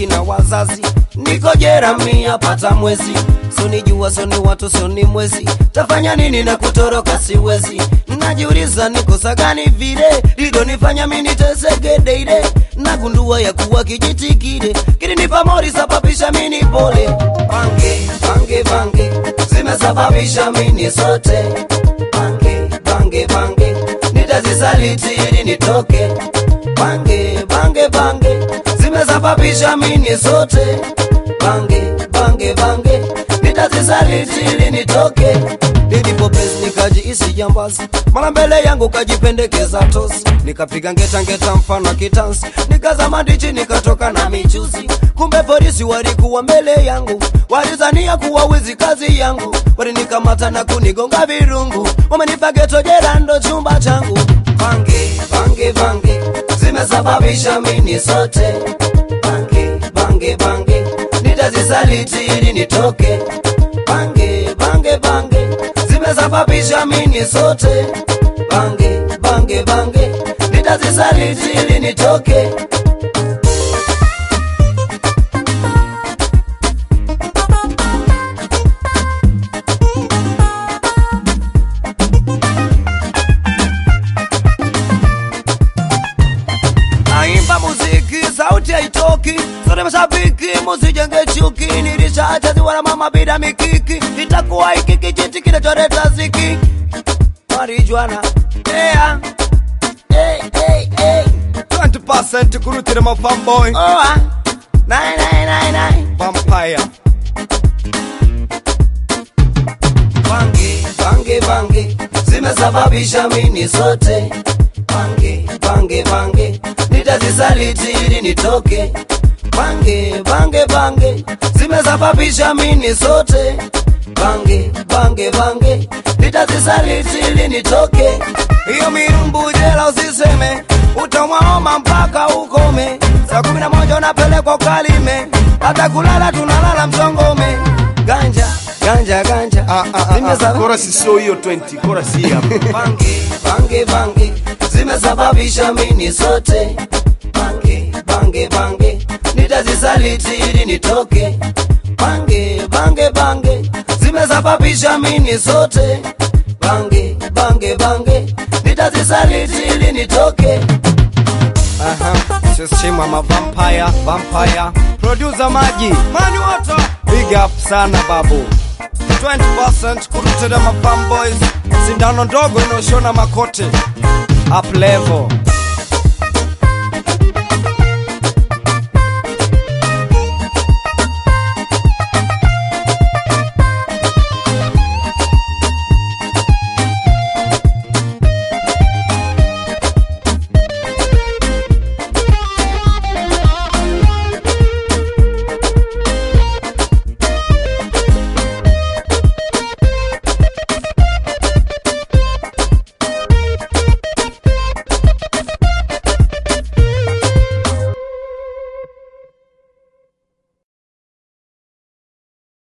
marafiki na wazazi niko jerami apata mwezi soni jua soni watu soni mwezi tafanya nini na kutoroka siwezi najiuliza nikosa gani vile lidonifanya minitesegedeide nagundua ya kuwa kijitikide kilinipa mori sababisha mini pole pange pange pange zimesababisha mini sote pange pange pange nitazisaliti ili nitoke pange pange pange zimesababisha mini sote pange pange pange nitazisaliti ili nitoke nilipopesi nikajiisi jambazi mara mbele yangu kajipendekeza tosi nikapiga ngetangeta mfano kitansi nikazama ndichi nikatoka na michuzi kumbe polisi walikuwa mbele yangu walizania kuwa wizi kazi yangu walinikamata na kunigonga virungu wamenipa geto jela ndo chumba changu pange pange pange zimesababisha mini sote pange pange pange nitazisaliti ili nitoke pange pange pange zimesababisha mini sote pange pange pange nitazisaliti ili nitoke naimba muziki sauti haitoki sote mashabiki musijenge chuki nilishachaziwa na mama bila mikiki itakuwa hiki kijiti kinacholeta ziki marijuana yeah. hey, hey, hey. 20% kurutira ma fanboy Oa. Nine, nine, nine, nine. vampire Bange, bange, bange zimesababisha mini sote bange, bange, bange nitazisaliti ili nitoke bange, bange, bange zimesababisha mini sote bange, bange, bange nitazisaliti ili nitoke hiyo mirumbu jela usiseme utamwaoma mpaka ukome saa kumi na moja unapelekwa ukalime hata kulala tunalala msongome ganja ganja ganja Ah, ah, ah, ah. Zimesaba- Chorus sio hiyo 20 chorus hii hapa bange bange bange zimesababisha mini sote bange bange bange nitazisaliti ili nitoke bange bange bange zimesababisha mini sote bange bange bange nitazisaliti ili nitoke Aha, Shima ma vampire, vampire. Producer Maji, Mani Water. Big up sana babu. 20% kurutira ma fanboys. Sindano ndogo inaoshona makote. Up level.